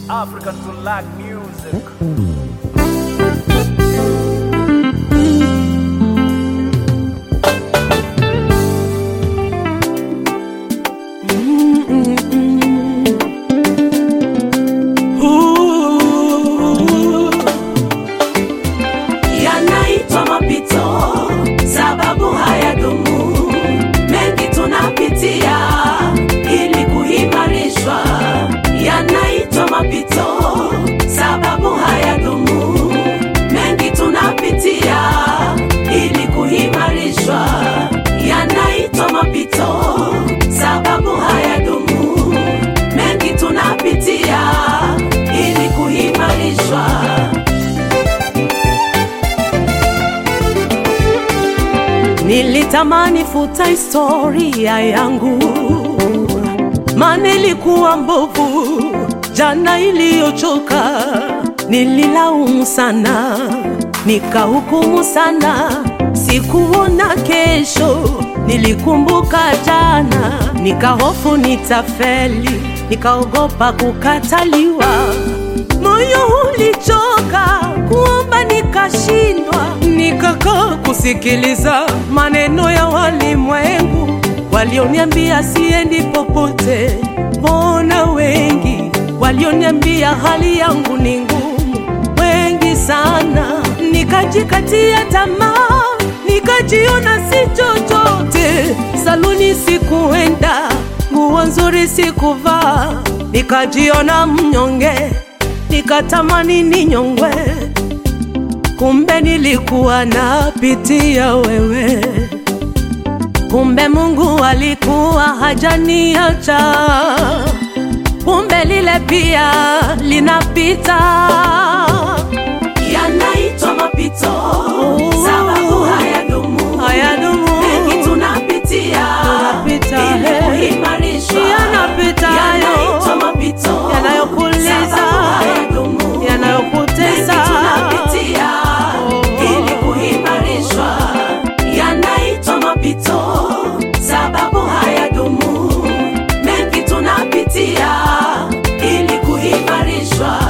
African to lack music. yanaitwa mapito, sababu hayadumu. Mengi tunapitia ili kuimarishwa, yanaitwa mapito, sababu hayadumu. Mengi tunapitia ili kuimarishwa, yanaitwa mapito, sababu hayadumu. Mengi tunapitia ili kuimarishwa. Nilitamani futa historia yangu, maana ilikuwa mbovu jana iliyochoka. Nililaumu sana, nikahukumu sana, sikuona kesho. Nilikumbuka jana, nikahofu nitafeli, nikaogopa kukataliwa. Moyo ulichoka kuomba, nikashindwa, nikakaa kusikiliza maneno ya walimwengu walioniambia siendi popote. Mbona wengi walioniambia hali yangu ni ngumu, wengi sana. Nikajikatia tamaa, nikajiona si chochote. Saluni sikuenda, nguo nzuri sikuvaa, nikajiona mnyonge, nikatamani ninyongwe kumbe nilikuwa napitia wewe, kumbe Mungu alikuwa hajaniacha, kumbe lile pia linapita. Yanaitwa mapito, sababu hayadumu, Hayadumu. mengi tunapitia, Tunapita, ili eh. kuimarishwa. Yanapita hayo. Yanaitwa mapito, Yanayokuuliza, sababu hayadumu, yanayokutesa. mengi tunapitia ili kuimarishwa, yanaitwa mapito, sababu hayadumu. Mengi tunapitia ili kuimarishwa.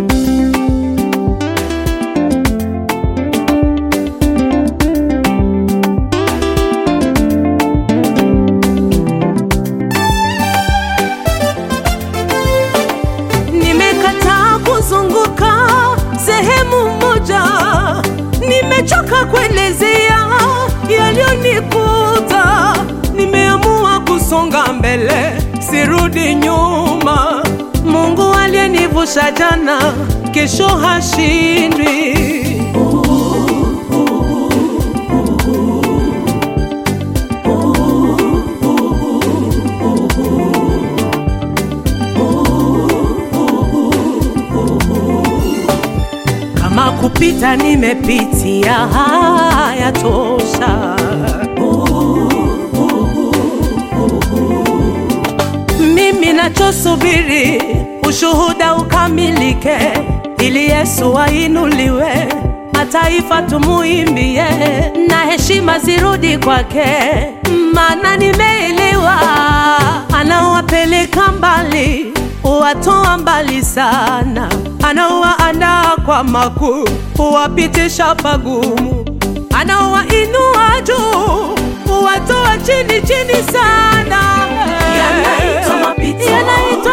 Nimekataa kuzunguka sehemu moja, nimechoka kuelezea yaliyonikuta. Nimeamua kusonga mbele, sirudi nyuma. Mungu aliyenivusha jana, kesho hashindwi. Kama kupita nimepitia, haya tosha. Mimi nachosubiri ushuhuda ukamilike, ili Yesu ainuliwe, mataifa tumuimbie, na heshima zirudi kwake, maana nimeelewa anawapeleka mbali, huwatoa mbali sana, anawaandaa kwa makuu, huwapitisha pagumu, anawainua juu, huwatoa chini chini sana. Yanaitwa mapito, Yanaitwa